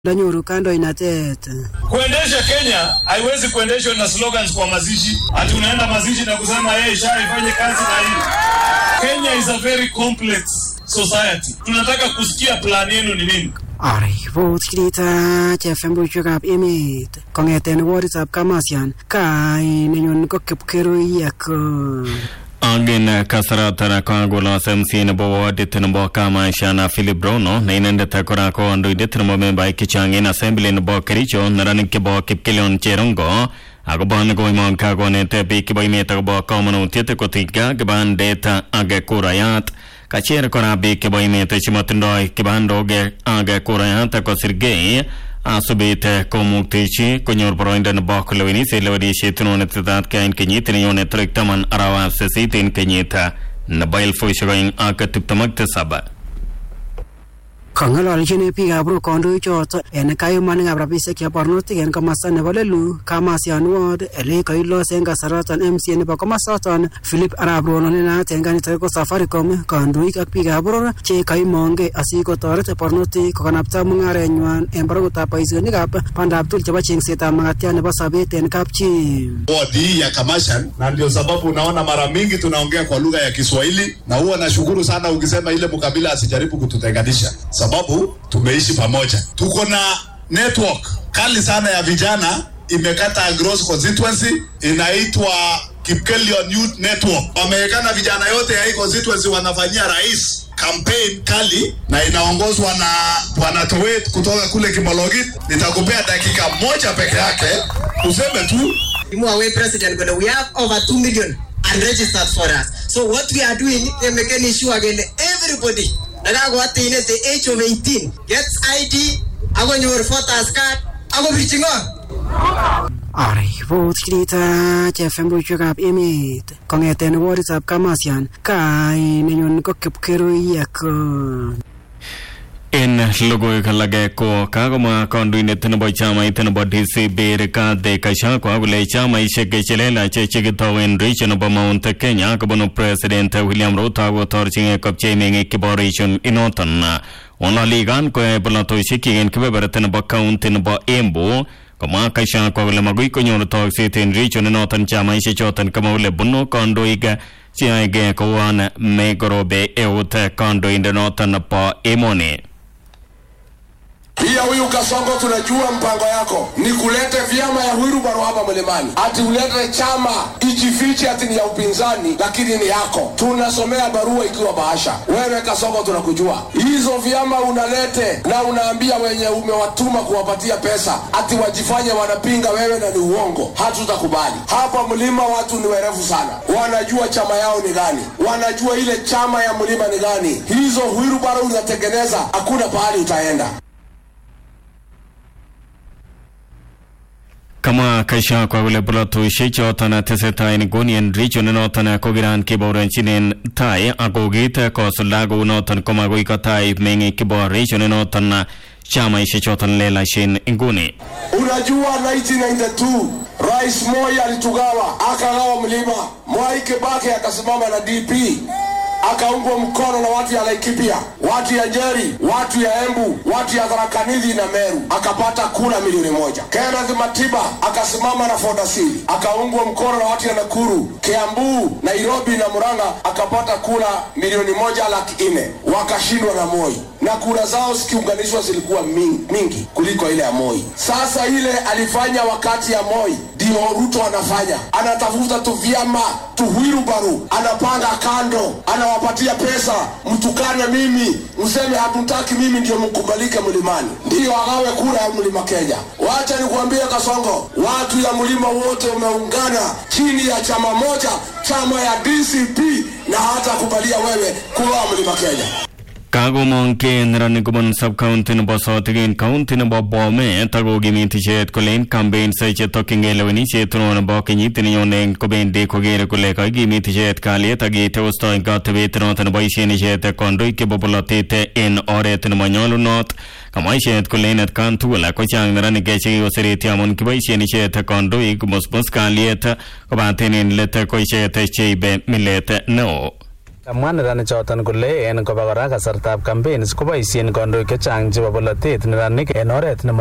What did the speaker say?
ndanyoru kandoinatet. Kuendesha Kenya haiwezi kuendeshwa na slogans kwa mazishi, ati unaenda mazishi na kusema yeye sha ifanye kazi na hii. Kenya is a very complex society. Tunataka kusikia plan yenu ni nini? Aripot kirita chefembushekab emet kong'eten woditab Kamasian kai nenyun ko Kipkeruiyak. Agin kasaratan kagolo SMC nebo wodit nebo Kamashana Philip Rono ne inendet kora ko kandoindet nebo membaek chechang en assembly nebo Kericho neranik chebo Kipkelion Cherongo akobo nekoimong kakonet biik chebo emet akobo komonutiet kotiga kibandet ak kurayat kacher kora biik chebo emet chemotindoi kibandok ak kurayat kosirgei asubit komuktechi konyor boroindo nebo kolewenis en lewenisiet netetat keyai en kenyit nenyone tarik taman arawab sisit en kenyit nebo elfusiek oeng ak tiptem ak tisab Kong'ololjin biikab Rock kandoichoto en kayumanikab rabisiek chebo barnotik en komosta nebo Lelu Kamasian Ward ele koilos en kasaraton MCA nebo komosoton Philip Arap Rono ne naat en kanisa ko Safaricom kandoik ak biikab boror che kaimongei asikotoret barnotik kokanapta mung'arenywan en barakutab boisionikab bandab tugul chebo chengsetab makatiat nebo sobet en kapchi. wodi hii ya Kamashan, na ndio sababu unaona mara mingi tunaongea kwa lugha ya Kiswahili, na huwa nashukuru sana ukisema ile mkabila asijaribu kututenganisha, sababu tumeishi pamoja. Tuko na network kali sana ya vijana imekata Gross constituency inaitwa Kipkelion Youth Network. Wamewekana vijana yote ya hii constituency wanafanyia rais campaign kali na inaongozwa na bwana Towet kutoka kule Kimologit. Nitakupea dakika moja peke yake useme tu Mwaway president but we have over 2 million unregistered for us. So what we are doing, we are making sure again everybody nakakoatin at the age of 18 gets ID, akonyor voters card, akobirchi ng'o? Aripot kirita chefembushekab emet kong'eten woditab Kamasian kai nenyun ko Kipkeruiyak. en logoiwek alage ko kakomwa kandoindet nebo chamait nebo DCP Rigathi Gachagua kole chamaisiek chelelach chekitou en region nebo Mount Kenya kobunu President William Ruto kotorchingei kopchei meng'ik chebo region inoton ng'ololikan koyoe polatosiek en kebeberta nebo county nebo Embu komwa Gachagua kole magoi konyor tokset en region inoton chamaisiek choton kama kole bunu kandoik cheyoege kouan megorobe eut kandoindet noton nebo emoni Pia huyu Kasongo, tunajua mpango yako ni kulete vyama ya Wilbaro hapa mlimani, ati ulete chama ijifiche ati ni ya upinzani, lakini ni yako. Tunasomea barua ikiwa bahasha. Wewe Kasongo, tunakujua hizo vyama unalete na unaambia wenye umewatuma kuwapatia pesa ati wajifanye wanapinga wewe, na ni uongo. Hatutakubali hapa mlima. Watu ni werevu sana, wanajua chama yao ni gani, wanajua ile chama ya mlima ni gani. Hizo Wilbaro unatengeneza, hakuna pahali utaenda. Kamwa Gachagua kole polatosiek choton tesetai en nguni en region inoton ko kiran kibaoronchinen tai ako kiit kosulda kounoton komagoi kotai meng'ik chebo region inoton chamaisiek choton lelachen nguni. Unajua 1992 Rais Moi alitugawa, akagawa mlima. Mwai Kibaki akasimama na DP akaungwa mkono na watu ya Laikipia, watu ya Njeri, watu ya Embu, watu ya Tharaka Nithi na Meru, akapata kura milioni moja. Kenneth Matiba akasimama na Fordasili, akaungwa mkono na watu ya Nakuru, Kiambu, Nairobi na Murang'a, akapata kura milioni moja laki nne. Wakashindwa na Moi na kura zao zikiunganishwa zilikuwa mingi, mingi kuliko ile ya Moi. Sasa ile alifanya wakati ya Moi ndio Ruto anafanya, anatafuta tu vyama tu Wilbaru, anapanga kando, anawapatia pesa, mtukane mimi, mseme hatutaki mimi ndio mkubalike mlimani, ndiyo agawe kura ya mlima Kenya. Wacha nikuambie Kasongo, watu ya mlima wote umeungana chini ya chama moja, chama ya DCP, na hata kubalia wewe kuwa mlima Kenya. Kakomong ke neranik kobun sub-county nebo Sotik en county nebo Bomet akokimit icheket kole en campaigns chetokyingei lewenisiet neo nebo kenyit nenyone kobendi kokere kole kakikimit icheket kalyet ak yeteostoi katebet noton neboisien icheket kandoik chebo polotet en oret nemonyolunot kamwa icheket kole en atkan tugul kochang neranik chekikosereti amun kiboisien icheket kandoik komusmus kalyet kobaten en let ko icheket cheibe milet neo Kamwa neranik choton kole en koba kora kasartab campaigns koboisien kandoik chechang chebo bolotet neranik en oret nemo